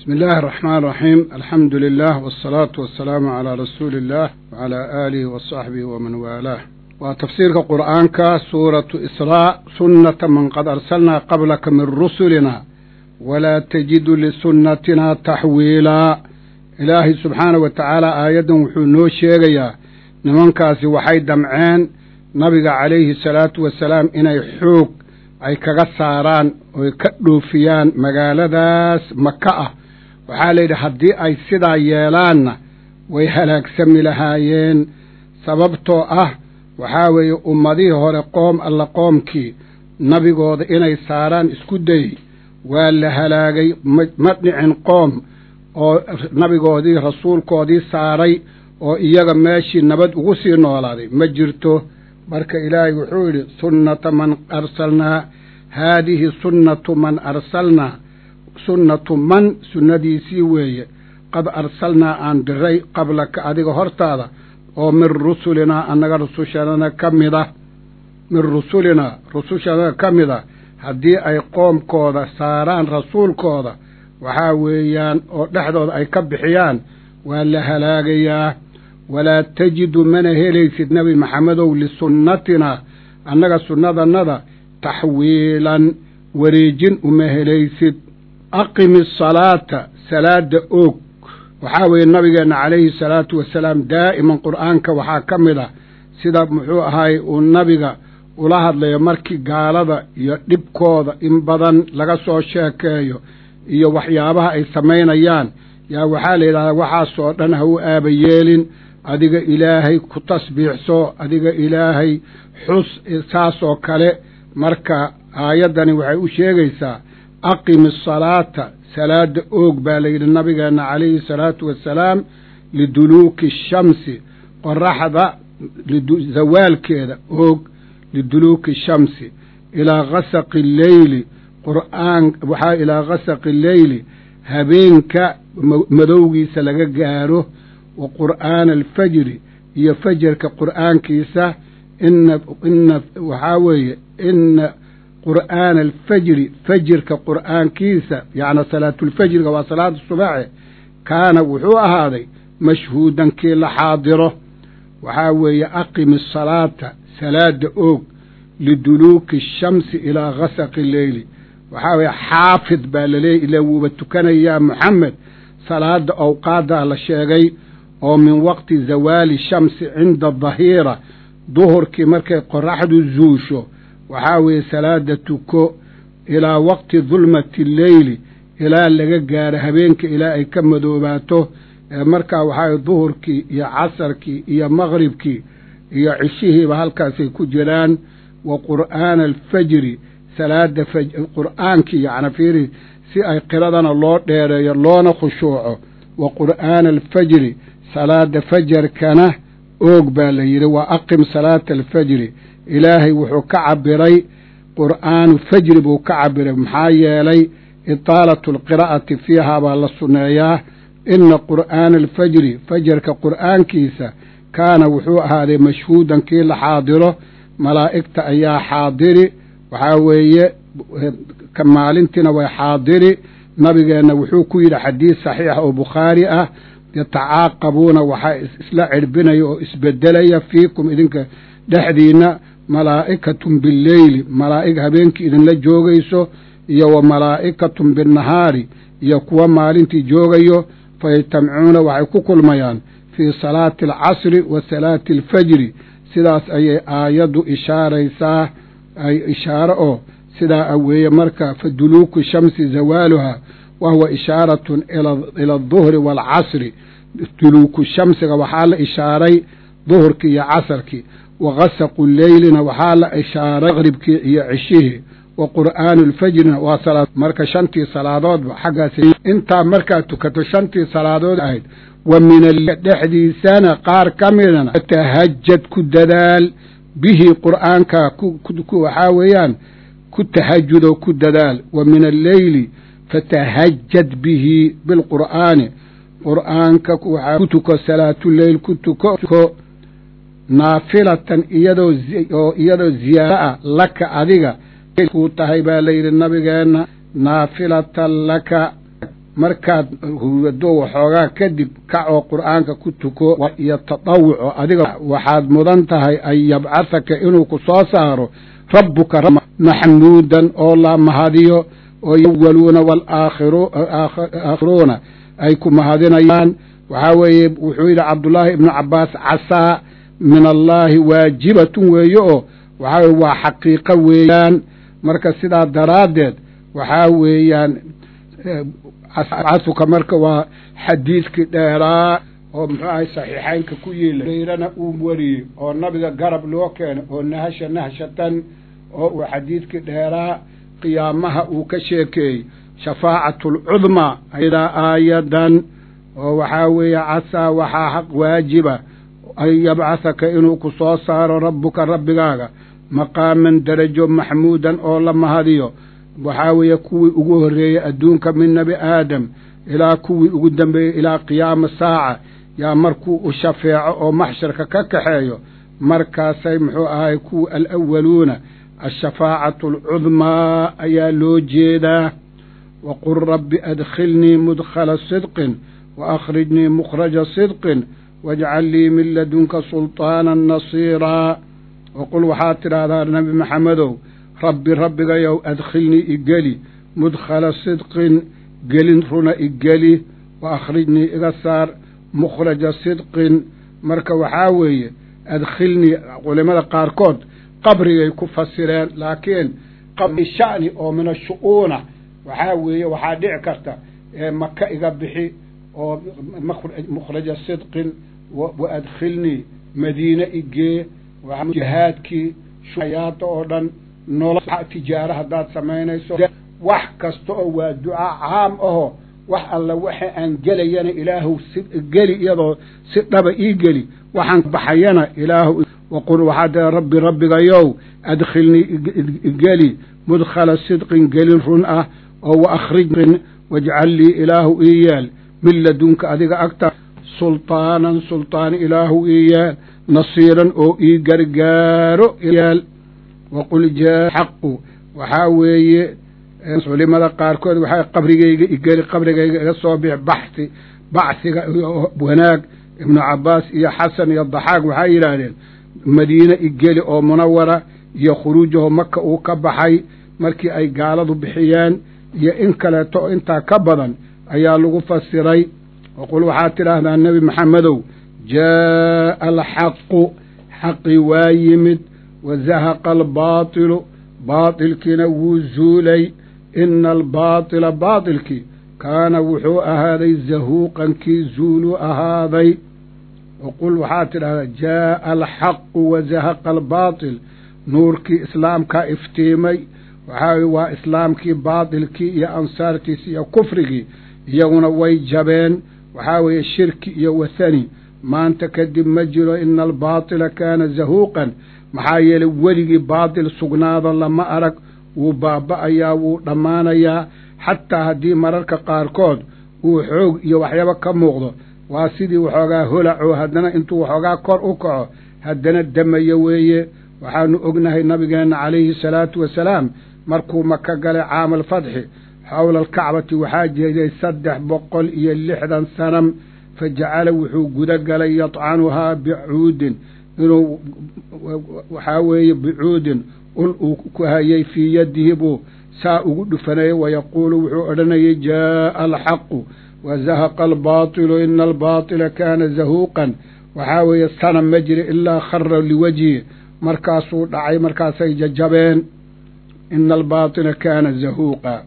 بسم الله الرحمن الرحيم الحمد لله والصلاة والسلام على رسول الله وعلى آله وصحبه ومن والاه وتفسير القرآن سورة إسراء سنة من قد أرسلنا قبلك من رسلنا ولا تجد لسنتنا تحويلا إلهي سبحانه وتعالى آيادا وحنو شيغيا nimankaasi waxay damceen nabiga calayhi salaatu wasalaam inay xoog ay kaga saaraan oy ka dhoofiyaan magaaladaas maka ah waxaa layidhi haddii ay sidaa yeelaanna way halaagsami lahaayeen sababtoo ah waxaa weeye ummadihii hore qoom alla qoomkii nabigooda inay saaraan isku dayey waa la halaagay ma dhicin qoom oo nabigoodii rasuulkoodii saaray oo iyaga meeshii nabad ugu sii noolaaday ma jirto marka ilaahay wuxuu yidhi sunnata man arsalnaa haadihi sunnatu man arsalnaa sunnatu man sunnadiisii weeye qad arsalnaa aan diray qablaka adiga hortaada oo min rusulinaa annaga rusushadana ka mid ah min rusulinaa rusushadana ka mid a haddii ay qoomkooda saaraan rasuulkooda waxaa weeyaan oo dhexdooda ay ka bixiyaan waa la halaagayaa walaa tajidu mana helaysid nebi maxamedow lisunnatinaa annaga sunnadannada taxwiilan wareejin uma helaysid aqimi asalaata salaadda oog waxaa weeye nabigeenna calayhi salaatu wasalaam daa'iman qur'aanka waxaa ka mid ah sida muxuu ahaay uu nabiga ula hadlayo markii gaalada iyo dhibkooda in badan laga soo sheekeeyo iyo waxyaabaha ay samaynayaan yaa waxaa la yidhahdaa waxaasoo dhan ha u aaba yeelin adiga ilaahay ku tasbiixso adiga ilaahay xus saasoo kale marka aayaddani waxay u sheegaysaa aqimi asalaata salaadda oog baa layidhi nabigeenna calayhi salaatu wasalaam liduluuki ashamsi qoraxda zawaalkeeda oog liduluuki ashamsi ilaa gasaqi alleyli qur'aan waxaa ilaa gasaqi alleyli habeenka madowgiisa laga gaaro wa qur'aana alfajri iyo fajarka qur'aankiisa ina ina waxaa weeye ina qur'aana alfajri fajirka qur'aankiisa yacni salaatulfajriga waa salaada subaxe kaana wuxuu ahaaday mashhuudan kii la xaadiro waxaa weeye aqimi asalaata salaada oog liduluuki ashamsi ilaa gasaqi alleyli waxaa weeye xaafid baa laleeyay ila wuuba tukanayaa moxamed salaada awqaaddaa la sheegay oo min waqti zawaali shamsi cinda dahiira duhurkii markay qoraxdu zuusho waxaa weeye salaada tuko ilaa waqti dulmati alleyli ilaa laga gaaro habeenka ilaa ay ka madoobaato markaa waxaa duhurkii iyo casarkii iyo maqribkii iyo cishihiiba halkaasay ku jiraan wa qur'aana alfajri salaada qur'aankii yacni fiiri si ay qiradana loo dheereeyo loona khushuuco wa qur'aana alfajri salaada fajarkana oog baa la yidhi wa aqim salaata alfajri ilaahay wuxuu ka cabiray qur'aanu fajri buu ka cabiray maxaa yeelay itaalatu alqiraa'ati fiihaa baa la sunneeyaa ina qur'aana alfajri fajarka qur'aankiisa kaana wuxuu ahaaday mashhuudan kii la xaadiro malaa'igta ayaa xaadiri waxaa weeye ka maalintiina way xaadiri nabigeenna wuxuu ku yidhi xadiis saxiix oo bukhaari ah yatacaaqabuuna waxaa isla cirbinaya oo isbedelaya fiikum idinka dhexdiinna malaa'ikatun billeyli malaa'ig habeenkii idinla joogayso iyo wa malaa'ikatun binnahaari iyo kuwa maalintii joogayo fayajtamcuuna waxay ku kulmayaan fii salaati alcasri wa salaati alfajri sidaas ayay aayaddu ishaaraysaa ay ishaaro oo sidaa weeye marka fa duluuku shamsi zawaaluha wa huwa ishaaratun ila aduhri waalcasri duluuku shamsiga waxaa la ishaaray duhurkii iyo casarkii wa gasaqu leylina waxaa la ishaaray maqribkii iyo cishihii wa qur'aanu alfajrina waa salaad marka shantii salaadoodba xaggaas intaa markaad tukato shantii salaadood ahayd wa min dhexdiisana qaar ka midana tahajad ku dadaal bihi qur'aanka waxaa weeyaan ku tahajudoo ku dadaal wa min alleyli fatahajad bihi bilqur'aani qur'aanka waxaa ku tuko salaatuleyl ku tuko naafilatan iyadoo oo iyadoo ziyaado ah laka adiga kuu tahay baa layidhi nabigeenna naafilatan laka markaad huwado waxoogaa kadib kac oo qur'aanka ku tuko iyo tatawuco adiga waxaad mudan tahay an yabcahaka inuu ku soo saaro rabbuka maxmuudan oo la mahadiyo oo yawaluuna walaakhiruuna ay ku mahadinayaan waxaa weeye wuxuu yidhi cabdullaahi ibnu cabbaas casaa min allaahi waajibatun weeye oo waxaa weye waa xaqiiqo weeyaan marka sidaa daraaddeed waxaa weeyaan casuka marka waa xadiidkii dheeraa oo muxuu ahay saxiixaynka ku yiila dayrana uu wariyey oo nabiga garab loo keenay oo nahasha nahshatan oo uu xadiidkii dheeraa qiyaamaha uu ka sheekeeyey shafaacatu alcudmaa idaa aayadan oo waxaa weeye casaa waxaa xaq waajiba an yabcahaka inuu ku soo saaro rabbuka rabbigaaga maqaaman darajo maxmuudan oo la mahadiyo waxaa weeye kuwii ugu horreeyey adduunka min nebi aadam ilaa kuwii ugu dambeeyey ilaa qiyaama saaca yaa markuu u shafeeco oo maxsharka ka kaxeeyo markaasay muxuu ahay kuwa alawaluuna ashafaacatu alcudmaa ayaa loo jeedaa waqul rabbi adkhilnii mudkhala sidqin wa akhrijnii mukhraja sidqin wajcal lii min ladunka sulطaana nasiiraa waqul waxaad tidhaahdaa nebi maxamedow rabbi rabbigayow adkhilnii igeli mudkhala sidqin gelin runa igeli wa akhrijnii iga saar mukhraja sidqin marka waxaa weeye adkhilnii culimada qaarkood qabrigay ku fasireen laakiin qabri sha'ni oo min ashu'uuna waxaa weeye waxaa dhici karta ee maka iga bixi oo mukhraja sidqin wa adkhilnii madiine igee jihaadkii ayaada oo dhan nolo tijaaro haddaad samaynayso wax kasta oo waa ducaa caam aho wax alla waxa aan gelayana ilaahu si geli iyadoo si dhaba ii geli waxaan baxayana ilaahu waqul waxaad tia rabbi rabbigayow adkhilnii igeli mudkhala sidqin gelin run ah oo wa akhrijin wajcal lii ilaahu ii yeel min ladunka adiga agta sulطaanan sulطaan ilaahu ii yeel nasiiran oo ii gargaaro yeel waqul jaa xaqu waxaa weeye culimada qaarkood waxay qabrigayga igeli qabrigayga iga soo bix baxi bacsiga iyo wanaag ibnu cabbaas iyo xasan iyo daxaaq waxay yidhaahdeen madiine igeli oo munawara iyo khuruujaho maka uu ka baxay markii ay gaaladu bixiyeen iyo in kaleeto oo intaa ka badan ayaa lagu fasiray waqul waxaad tidhaahdaa nebi maxamedow jaa'a alxaqu xaqii waa yimid wazahaqa albaatilu baatilkiina wuu zuulay ina albaatila baatilkii kaana wuxuu ahaaday zahuuqan kii zuuluu ahaaday waqul waxaad tidhahdaa jaa'a alxaqu wazahaqa albaatil nuurkii islaamkaa iftiimay waxaa waa islaamkii baatilkii iyo ansaartiisi iyo kufrigii iyaguna way jabeen waxaa weeye shirki iyo wathani maanta kadib ma jiro ina albaatila kaana zahuuqan maxaa yeelay weligii baatil sugnaado lama arag wuu baaba'ayaa wuu dhammaanayaa xataa haddii mararka qaarkood uu xoog iyo waxyaba ka muuqdo waa sidii waxoogaa holaco haddana intuu waxoogaa kor u kaco haddana damayo weeye waxaanu ognahay nabigeenna calayhi salaatu wasalaam markuu maka galay caama alfatxi xowla alkacbati waxaa jeeday saddex boqol iyo lixdan sanam fa jacala wuxuu guda galay yadcanuhaa bicuudin inuu waxaa weeye bicuudin ul uu ku hayay fii yadihi buu saa ugu dhufanayay wayaquulu wuxuu odhanayay jaa'a alxaqu wazahaqa albaatilu ina albaatila kaana zahuuqan waxaa weeye sanam ma jiri ilaa khara liwajhi markaasuu dhacay markaasay jajabeen ina albaatila kaana zahuuqa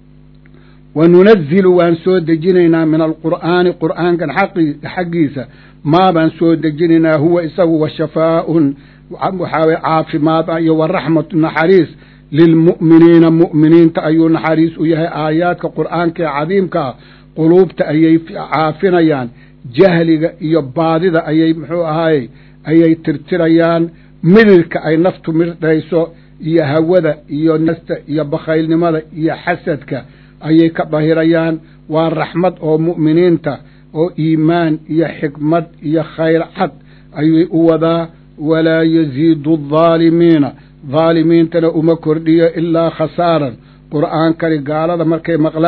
wa nunazilu waan soo dejinaynaa min alqur'aani qur'aankan xaggiisa maa baan soo dejinaynaa huwa isagu wa shafaa'un waxaa weye caafimaad ah iyo wa raxmatu naxariis lilmu'miniina mu'miniinta ayuu naxariis u yahay aayaadka qur'aanka ee cadiimkaa quluubta ayay caafinayaan jahliga iyo baadida ayay muxuu ahaayey ayay tirtirayaan midilka ay naftu mirdhayso iyo hawada iyo nasta iyo bakhaylnimada iyo xasadka ayay ka dhahirayaan waa raxmad oo mu'miniinta oo iimaan iyo xikmad iyo khayr cad ayay u wadaa walaa yaziidu aldaalimiina daalimiintana uma kordhiyo ilaa khasaaran qur'aankani gaalada markay maqlaan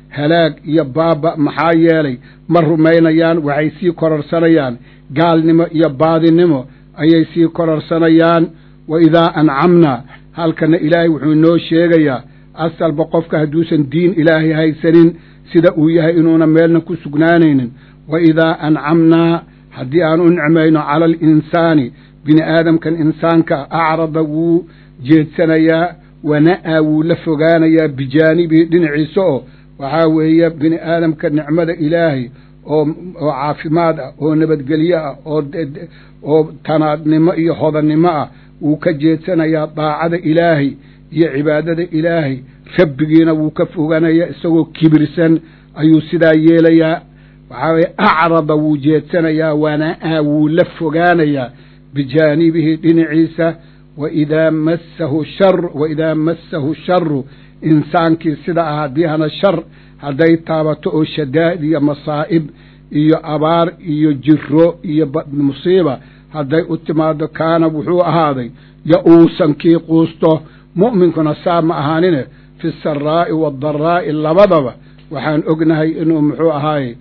halaag iyo baaba maxaa yeelay ma rumaynayaan waxay sii kororsanayaan gaalnimo iyo baadinimo ayay sii kororsanayaan wa idaa ancamnaa halkana ilaahay wuxuu inoo sheegayaa asalba qofka hadduusan diin ilaahay haysanin sida uu yahay inuuna meelna ku sugnaanaynin wa idaa ancamnaa haddii aan u nicmayno cala alinsaani bini aadamkan insaanka acrada wuu jeedsanayaa wana'aa wuu la fogaanayaa bijaanibihi dhinaciisa oo waxaa weeye bini aadamka nicmada ilaahay oo oo caafimaad ah oo nabadgelyo ah oo oo tanaadnimo iyo hodannimo ah wuu ka jeedsanayaa daacada ilaahay iyo cibaadada ilaahay rabbigiina wuu ka fogaanayaa isagoo kibirsan ayuu sidaa yeelayaa waxaa weye acrada wuu jeedsanayaa wana'aa wuu la fogaanayaa bijaanibihi dhinaciisa waidaa massahu shar waidaa massahu sharu insaankii sida ah haddii hana shar hadday taabato oo shadaa'id iyo masaa'ib iyo abaar iyo jiro iyo musiiba hadday u timaado kaana wuxuu ahaaday ya-uusan kii quusto mu'minkuna saa ma ahaanine fi saraa'i waadaraa'i labadaba waxaan ognahay inuu muxuu ahaaye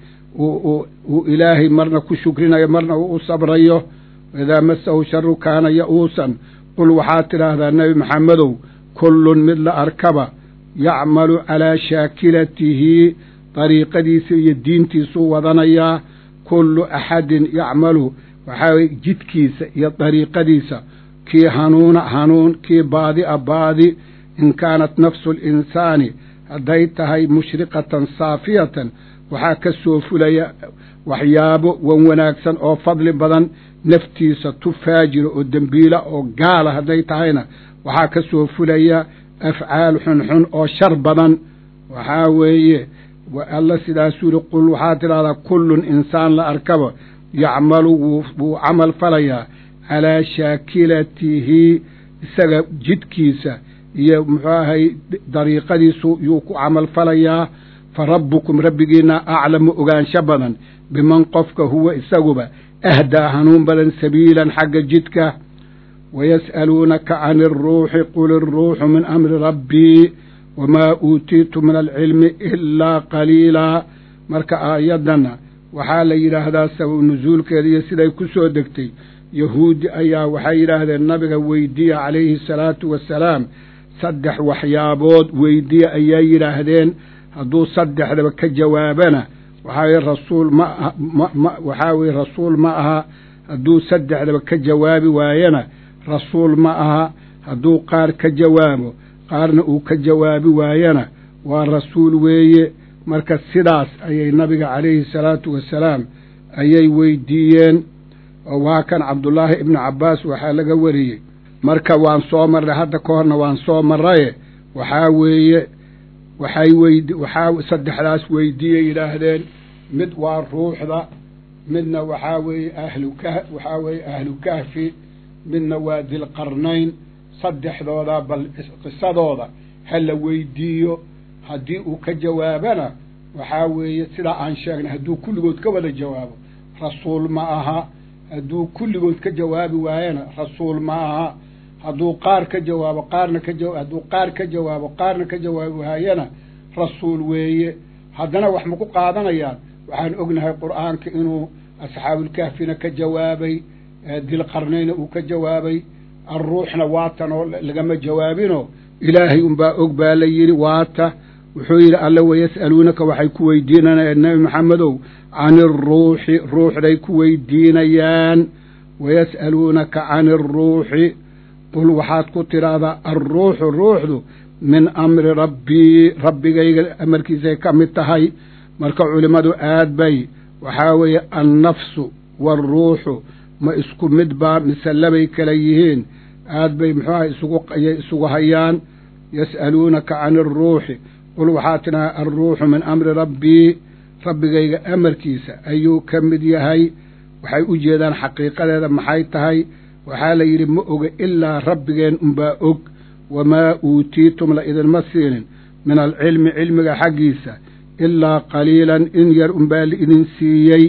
uu ilaahay marna ku shukrinayo marna uu u sabrayo waidaa masahu sharu kaana ya-uusan qul waxaad tidhaahdaa nebi maxamedow kullun mid la arkaba yacmalu calaa shaakilatihi dariiqadiisa iyo diintiisuu wadanayaa kullu axadin yacmalu waxaa weye jidkiisa iyo dariiqadiisa kii hanuuna hanuun kii baadi a baadi in kaanat nafsu alinsaani hadday tahay mushriqatan saafiyatan waxaa ka soo fulaya waxyaabo wan wanaagsan oo fadli badan naftiisa tu faajira oo dembiila oo gaala hadday tahayna waxaa ka soo fulaya afcaal xunxun oo shar badan waxaa weeye alla sidaasuu yihi qul waxaad tidhahdaa kullun insaan la arkaba yacmalu wuu camal falayaa calaa shaakilatihi isaga jidkiisa iyo muxuu ahay dariiqadiisu yuu ku camal falayaa fa rabbukum rabbigiina aclamu ogaansho badan biman qofka huwa isaguba ahdaa hanuun badan sabiilan xagga jidka wayas'aluunaka can iruuxi qul iruuxu min amri rabbii wamaa uutiitu min alcilmi ilaa qaliilaa marka aayaddanna waxaa la yidhaahdaa sabab nusuulkeeda iyo siday ku soo degtay yahuudi ayaa waxay yidhaahdeen nabiga weydiya calayhi salaatu wasalaam saddex waxyaabood weydiya ayaa yidhaahdeen hadduu saddexdaba ka jawaabana waxaa weye rasuul ma ma waxaa weye rasuul ma aha hadduu saddexdaba ka jawaabi waayana rasuul ma aha hadduu qaar ka jawaabo qaarna uu ka jawaabi waayana waa rasuul weeye marka sidaas ayay nabiga calayhi salaatu wasalaam ayay weydiiyeen oo waa kan cabdullaahi ibnu cabbaas waxaa laga wariyey marka waan soo marray hadda ka horna waan soo marraye waxaa weeye waxay weyd waxaa saddexdaas weydiiyey yidhaahdeen mid waa ruuxda midna waxaa weeye ahlu kah waxaa weeye ahlu kahfi midna waa dilqarnayn saddexdooda bal qisadooda ha la weydiiyo haddii uu ka jawaabana waxaa weeye sidaa aan sheegnay hadduu kulligood ka wada jawaabo rasuul ma aha hadduu kulligood ka jawaabi waayana rasuul ma aha hadduu qaar ka jawaabo qaarna ka jawa hadduu qaar ka jawaabo qaarna ka jawaabi waayana rasuul weeye haddana wax maku qaadanayaan waxaan ognahay qur'aanka inuu asxaabulkahfina ka jawaabay dilqarnayna uu ka jawaabay alruuxna waatan oo lagama jawaabinoo ilaahay unbaa og baa la yidhi waata wuxuu yidhi alle wayas'aluunaka waxay ku weydiinanayaan nebi maxamedow can iruuxi ruuxday ku weydiinayaan wayas'aluunaka can iruuxi qul waxaad ku tidhaahdaa alruuxu ruuxdu min amri rabbii rabbigayga amarkiisay ka mid tahay marka culimmadu aad bay waxaa weeye annafsu waaruuxu ma isku mid baa mise labay kala yihiin aad bay muxuuaha isugu ayay isugu hayaan yas'aluunaka can iruuxi qul waxaa tidhaha alruuxu min amri rabbii rabbigayga amarkiisa ayuu ka mid yahay waxay u jeedaan xaqiiqadeeda maxay tahay waxaa la yidhi ma oga ilaa rabbigeen unbaa og wamaa uutiitum la idinma siinin min alcilmi cilmiga xaggiisa ilaa qaliilan in yar unbaa laidin siiyey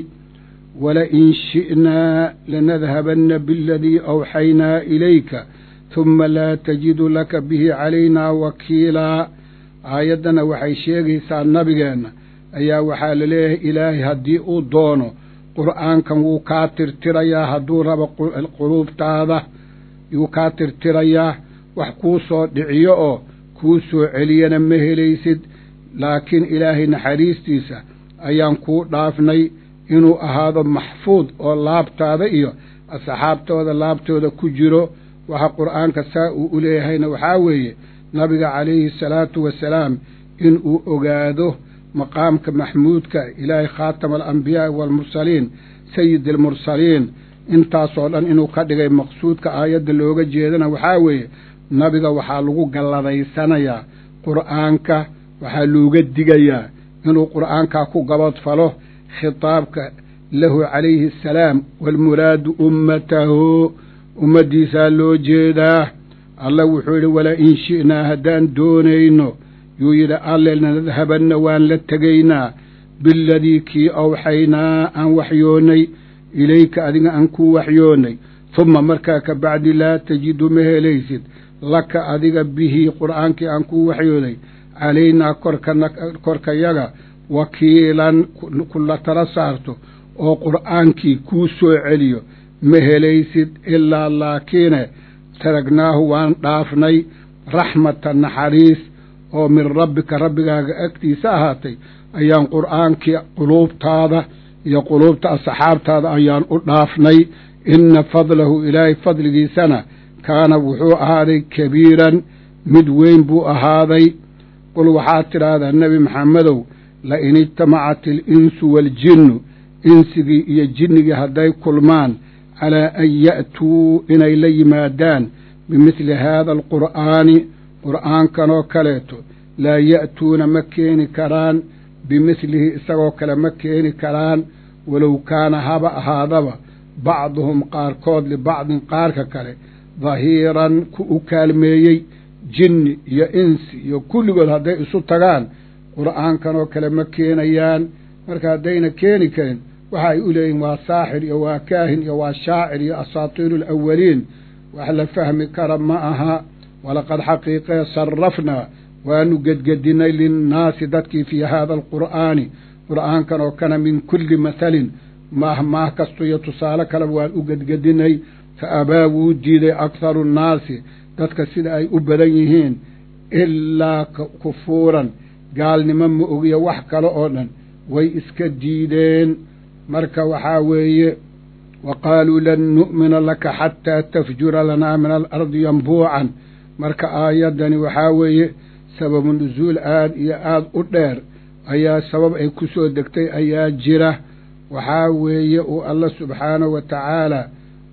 walain shi'naa lanadhabanna bialadii awxaynaa ilayka huma laa tajidu laka bihi calaynaa wakiilaa aayaddana waxay sheegaysaa nabigeenna ayaa waxaa la leeyahay ilaahay haddii uu doono qur'aankan wuu kaa tirtirayaa hadduu rabo quluubtaada yuu kaa tirtirayaa wax kuu soo dhiciyo oo kuu soo celiyana ma helaysid laakiin ilaahay naxariistiisa ayaan kuu dhaafnay inuu ahaado maxfuud oo laabtaada iyo asxaabtooda laabtooda ku jiro waxa qur'aanka saa uu u leeyahayna waxaa weeye nabiga calayhi salaatu wasalaam inuu ogaado maqaamka maxmuudka ilaahay khaatama alambiyaai waalmursaliin sayid almursaliin intaasoo dhan inuu ka dhigay maqsuudka aayadda looga jeedana waxaa weeye nabiga waxaa lagu galladaysanayaa qur'aanka waxaa looga digayaa inuu qur'aankaa ku gabadfalo khitaabka lahu calayhi asalaam waalmuraadu ummatahu ummaddiisaa loo jeedaa alla wuxuu yidhi wala in shi'naa haddaan doonayno yuu yidhi alle nadhabanna waan la tegaynaa biladii kii awxaynaa aan waxyoonnay ilayka adiga aan kuu waxyoonnay humma markaa ka bacdi laa tajidu ma helaysid laka adiga bihi qur'aankii aan kuu waxyooday calaynaa korkana korkayaga wakiilan kula tala saarto oo qur'aankii kuu soo celiyo ma helaysid ilaa laakiine taragnaahu waan dhaafnay raxmata naxariis oo min rabbika rabbigaaga agtiisa ahaatay ayaan qur'aankii quluubtaada iyo quluubta asxaabtaada ayaan u dhaafnay inna fadlahu ilaahay fadligiisana kaana wuxuu ahaaday kabiiran mid weyn buu ahaaday qul waxaad tidhaahdaa nebi maxamedow la in ijtamacat alinsu waaljinnu insigii iyo jinnigii hadday kulmaan calaa an ya'tuu inay la yimaadaan bimidli haada alqur'aani qur'aankanoo kaleeto laa ya'tuuna ma keeni karaan bimidlihi isagoo kale ma keeni karaan walow kaana haba ahaadaba bacduhum qaarkood libacdin qaarka kale dahiiran ku u kaalmeeyey jinni iyo insi iyo kulligood hadday isu tagaan qur'aankanoo kale ma keenayaan marka haddayna keeni karin waxa ay u leeyihin waa saaxir iyo waa kaahin iyo waa shaacir iyo asaatiiru alawaliin wax la fahmi kara ma aha walaqad xaqiiqee sarrafnaa waanu gedgedinnay linnaasi dadkii fii haada alqur'aani qur'aankan oo kana min kulli mathalin maah maah kasto iyo tusaale kaleba waan u gedgedinnay fa abaa wuu diiday akharu nnaasi dadka sida ay u badan yihiin ilaa kufuuran gaalnimo ma ogiyo wax kale oo dhan way iska diideen marka waxaa weeye wa qaaluu lan nu'mina laka xataa tafjura lanaa min alardi yambuucan marka aayaddani waxaa weeye sababu nusuul aad iyo aad u dheer ayaa sabab ay ku soo degtay ayaa jira waxaa weeye uu alla subxaanahu wa tacaala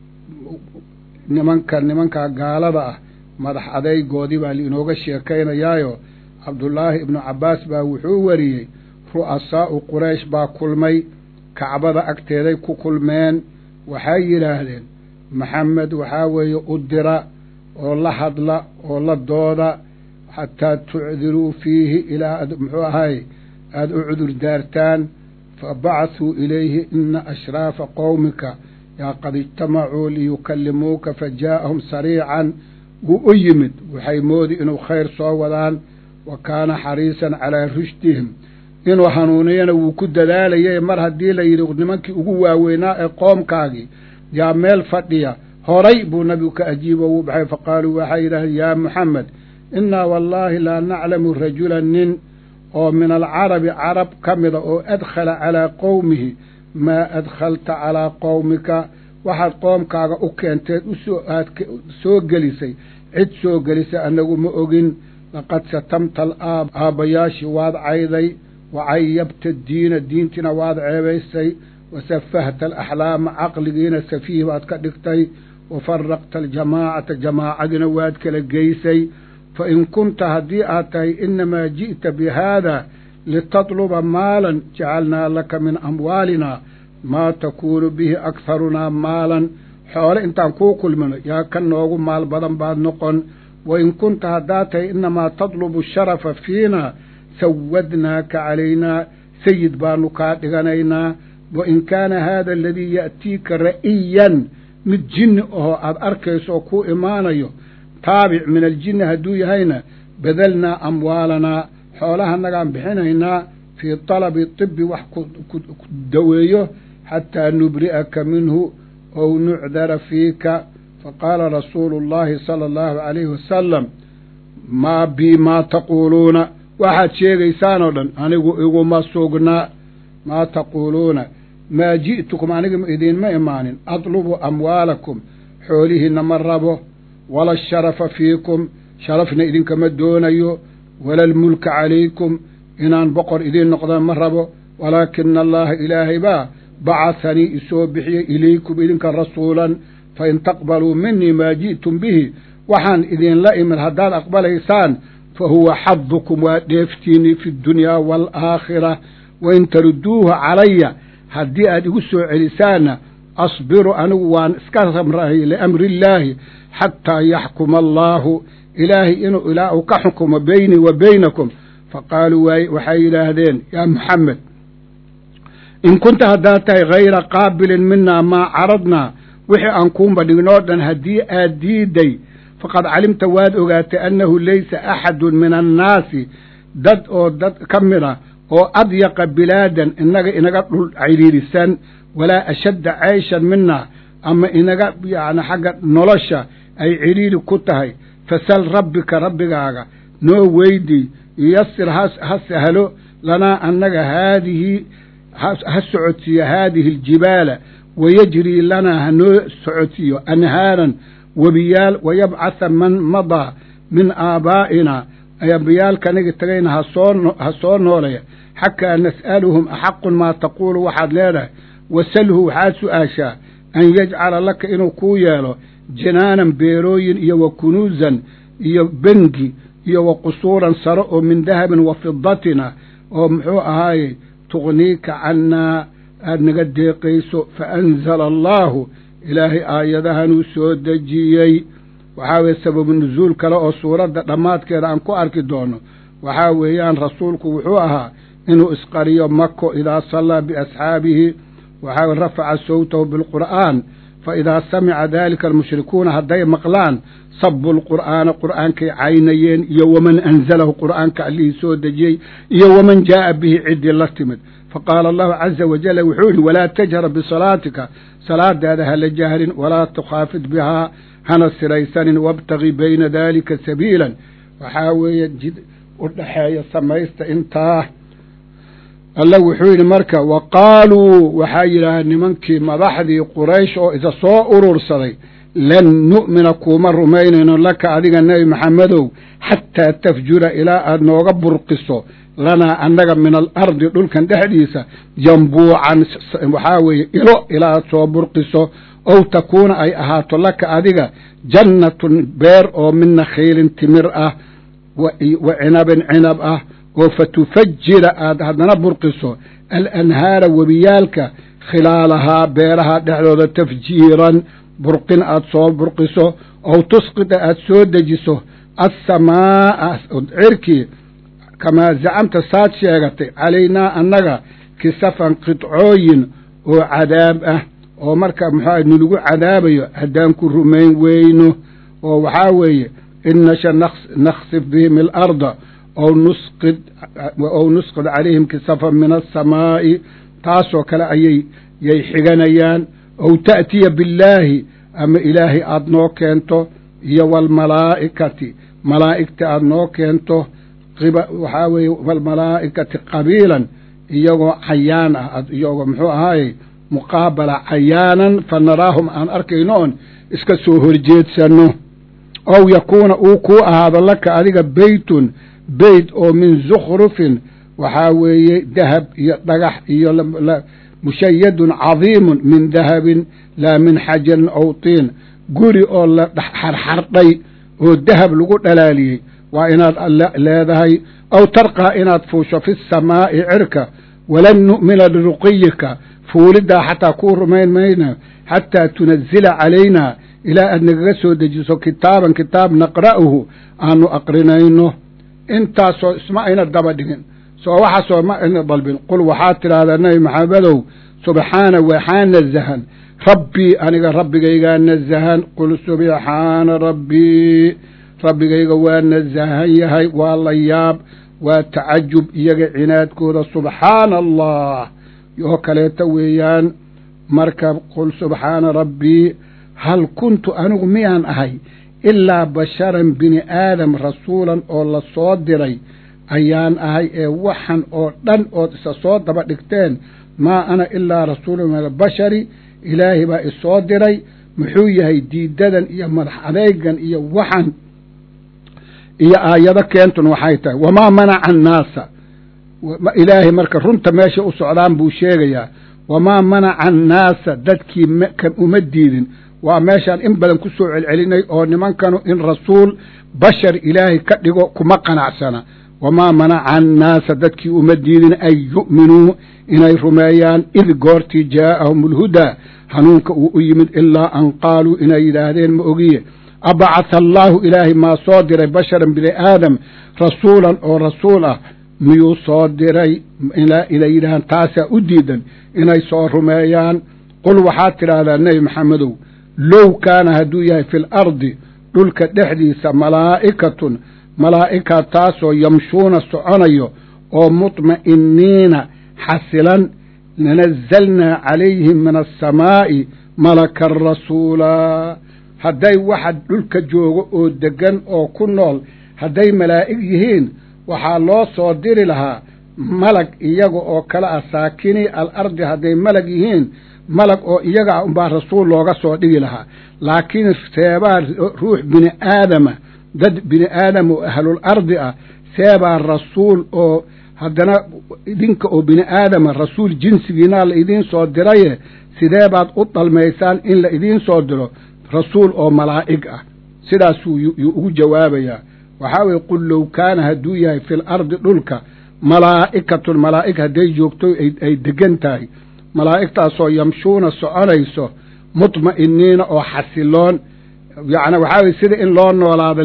nimanka nimankaa gaalada ah madax adaygoodii baa liinooga sheekaynayaayo cabdullaahi ibnu cabbaas baa wuxuu wariyey ru'asaa'u quraysh baa kulmay kacbada agteeday ku kulmeen waxay yidhaahdeen maxamed waxaa weeye u dira oo la hadla oo la dooda xataa tucdiruu fiihi ilaa ad muxuu ahay aada u cudur daartaan fa bacasuu ilayhi ina ashraafa qowmika yaa qad ijtamacuu liyukallimuuka fa jaa'ahum sariican wuu u yimid waxay moodi inuu khayr soo wadaan wa kaana xariisan calaa rushdihim inuu hanuuniyana wuu ku dadaalayay mar haddii la yidhi nimankii ugu waaweynaa ee qoomkaagii yaa meel fadhiya horay buu nabigu ka ajiibo wuu baxay fa qaaluu waxay yidhahdeen yaa muxamed innaa wallaahi laa naclamu rajulan nin oo min alcarabi carab ka mida oo adkhala calaa qowmihi maa adkhalta calaa qowmika waxaad qoomkaaga u keenteed usoo aad soo gelisay cid soo gelisay annagu ma ogin laqad satamta alaab aabbayaashii waad cayday wa cayabta diina diintiina waad ceebaysay wa safahta alaxlaama caqligiina safiih baad ka dhigtay wa faraqta aljamaacata jamaacadiina waad kala geysay fa in kunta haddii aad tahay inamaa ji'ta bi haada litatluba maalan jacalnaa laka min amwaalina maa takuunu bihi akharunaa maalan xoole intaan kuu kulmino yaa ka noogu maal badan baad noqon wa in kunta haddaad tahay inamaa tatlubu sharafa fiina sawadnaaka calaynaa sayid baanu kaa dhiganaynaa wa in kaana haada aladii ya'tiika ra'iyan mid jinni ahoo aad arkayso oo kuu imaanayo taabic min aljinni hadduu yahayna badalnaa amwaalanaa xoolahanagaan bixinaynaa fii talabi tibi wax ku daweeyo xataa nubri'aka minhu ow nucdara fiika faqaala rasuulu اllahi sala allahu calayhi wasalam maa bii maa taquuluuna waxaad sheegaysaan oo dhan anigu iguma sugnaa maa taquuluuna maa ji'tukum aniga idiinma imaanin adlubu amwaalakum xoolihiinna ma rabo wala asharafa fiikum sharafna idinkama doonayo wala almulka calaykum inaan boqor idiin noqda ma rabo walaakina allaha ilaahay baa bacahanii isoo bixiyey ilaykum idinka rasuulan fain taqbaluu minii maa ji'tum bihi waxaan idinla imid haddaad aqbalaysaan fa huwa xadukum waa dheeftiinii fi ddunyaa waalaakhira wain tarudduuhu calaya haddii aad igu soo celisaanna asbiru anigu waan iska samrahay liamri illaahi xataa yaxkuma allaahu ilaahay inuu ilaa uu ka xukumo beynii wa beynakum faqaaluu waxay yidhaahdeen yaa muxamed in kunta haddaad tahay hayra qaabilin minaa maa caradnaa wixii aan kuunba dhignoo dhan haddii aad diiday faqad calimta waad ogaatay annahu laysa axadun min annaasi dad oo dad ka mid a oo adyaqa bilaadan inaga inaga dhul ciriirisan walaa ashadda ceyshan minaa ama inaga yacni xagga nolosha ay ciriiri ku tahay fasal rabbika rabbigaaga noo weydii yuyasir ha sahlo lanaa annaga haadihi ha socodsiiyo haadihi aljibaala wayajrii lanaa hanoo socodsiiyo anhaaran webiyaal wayabcatha man madaa min aabaa'ina ambiyaalkanaga tagayna ha soo noolaya xakaa nas'aluhum axaqun maa taquulu waxaad leedahay wasalhu waxaad su'aashaa an yajcala laka inuu kuu yeelo jinaanan beerooyin iyo wa kunuusan iyo bengi iyo wa qusuuran saro oo min dahabin wa fidatina oo muxuu ahaaye tuqniika cannaa aad naga deeqayso fa anzala allaahu ilaahay aayadahanuu soo dejiyey waxaa weeye sababu nusuul kale oo suuradda dhammaadkeeda aan ku arki doono waxaa weeyaan rasuulku wuxuu ahaa inuu isqariyo mako idaa sallaa biasxaabihi waxaa rafaca sawtahu bilqur'aan fa idaa samica daalika almushrikuuna hadday maqlaan sabu lqur'aana qur'aankay caynayeen iyo waman anzalahu qur'aanka allihii soo dejiyey iyo waman jaa'a bihi ciddii la timid faqaala allahu caza wajalla wuxuu yidhi walaa tajhar bisalaatika salaadaada hala jahrin walaa tukhaafid bihaa hana siraysanin wabtagi bayna daalika sabiilan waxaa weeye jid u dhexeeya samaysta intaa alla wuxuu yidhi marka wa qaaluu waxaa yidhaaheen nimankii madaxdii quraysh oo isa soo urursaday lan nu'mina kuuma rumaynayno laka adiga nebi maxamedow xataa tafjura ilaa aad nooga burqiso lanaa annaga min alardi dhulkan dhexdiisa jambuucan waxaa weeye ilo ilaa aad soo burqiso ow takuuna ay ahaato laka adiga jannatun beer oo min nakhiilin timir ah wa cinabin cinab ah oo fa tufajira aad haddana burqiso alanhaara webiyaalka khilaalahaa beeraha dhexdooda tafjiiran burqin aad soo burqiso ow tusqida aad soo dejiso assamaa'a cirkii kamaa zacamta saad sheegatay calaynaa annaga kisafan qidcooyin oo cadaab ah oo marka muxuuaha nalagu cadaabayo haddaan ku rumayn weyno oo waxaa weeye in nasha naksif bihim alarda ow nusqid ow nusqid calayhim kisafan min asamaa'i taasoo kale ayay yay xiganayaan ow ta'tiya billaahi ama ilaahay aada noo keento iyo waalmalaa'ikati malaa'igta aada noo keento waxaa weeye waalmalaa'ikati qabiilan iyagoo cayaan ah iyagoo muxuu ahaaye muqaabala cayaanan fa naraahum aan arkayno oon iska soo horjeedsanno ow yakuuna uu kuu ahaado laka adiga beytun beyt oo min zukhrufin waxaa weeye dahab iyo dhagax iyo mushayadun cadiimun min dahabin laa min xajarin ow tiin guri oo la xarxardhay oo dahab lagu dhalaaliyey waa inaad leedahay aw tarqaa inaad fuusho fi samaa'i cirka walan nu'mina liruqiyika fuuliddaa xataa kuu rumayn mayno xataa tunazila calaynaa ilaa aad nagaga soo dejiso kitaaban kitaab naqra'uhu aanu aqrinayno intaasoo isma ayna daba dhigin soo waxaasoo ma ayna dalbin qul waxaad tidhaahdaa nebi maxamedow subxaana waxaa nazahan rabbii aniga rabbigaygaa nazahan qul subxaana rabbii rabbigayga waa nazahan yahay waa la yaab waa tacajub iyaga cinaadkooda subxaana allah oo kaleeta weeyaan marka qul subxaana rabbii hal kuntu anigu miyaan ahay ilaa basharan bini aadam rasuulan oo la soo diray ayaan ahay ee waxan oo dhan ood isa soo daba dhigteen maa ana ilaa rasuulun min albashari ilaahay baa isoo diray muxuu yahay diidadan iyo madax adeegan iyo waxan iyo aayado keentun waxay tahay wamaa manaca annaasa ilaahay marka runta meesha u socdaan buu sheegayaa wamaa manaca annaasa dadkii kan uma diidin waa meeshaan in badan ku soo celcelinay oo nimankanu in rasuul bashar ilaahay ka dhigo kuma qanacsana wamaa manaca annaasa dadkii uma diidin an yu'minuu inay rumeeyaan id goortii jaa'ahum alhudaa hanuunka uu u yimid ilaa an qaaluu inay yidhaahdeen ma ogiye abacatha allaahu ilaahay maa soo diray basharan bini aadam rasuulan oo rasuul ah miyuu soo diray inay yidhahaan taasaa u diidan inay soo rumeeyaan qul waxaad tidhaahdaa nebi maxamedow low kaana hadduu yahay fi lardi dhulka dhexdiisa malaa'ikatun malaa'ika taasoo yamshuuna soconayo oo mutma'iniina xasilan lanazalnaa calayhim min asamaa'i malakan rasuulaa hadday waxa dhulka joogo oo deggan oo ku nool hadday malaa'ig yihiin waxaa loo soo diri lahaa malag iyaga oo kale ah saakini al ardi hadday malag yihiin malag oo iyaga ah unbaa rasuul looga soo dhigi lahaa laakiin seebaa ruux bini aadama dad bini aadam oo ahlul ardi ah seebaa rasuul oo haddana idinka oo bini aadama rasuul jinsigiinaa la idiin soo diraye sidee baad u dalmaysaan in la idiin soo diro rasuul oo malaa'ig ah sidaasuu yuu ugu jawaabayaa waxaa weye qul low kaana hadduu yahay fi lardi dhulka malaa'ikatun malaa'ig hadday joogto ay degan tahay malaa'igtaasoo yamshuuna soconayso mutma'iniina oo xasiloon yacni waxaa weye sida in loo noolaado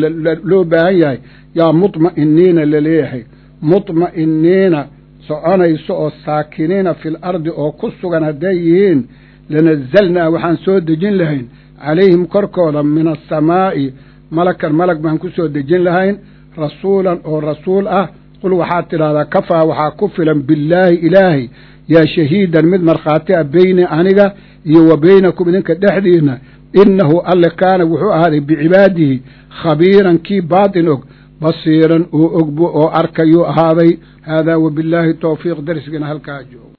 loo baahan yahay yaa mutma'iniina laleeyahay mutma'iniina soconayso oo saakiniina fil ardi oo ku sugan hadday yihiin lanazalnaa waxaan soo dejin lahayn calayhim korkooda min asamaa'i malakan malag baan ku soo dejin lahayn rasuulan oo rasuul ah qul waxaad tidhahdaa kafaa waxaa ku filan billaahi ilaahay yaa shahiidan mid markhaati ah beyni aniga iyo wa beynakum idinka dhexdiinna innahu alle kaana wuxuu ahaaday bicibaadihi khabiiran kii baatin og basiiran oo ogbo oo arkayuu ahaaday haadaa wabillaahi towfiiq darsigiina halkaa joogo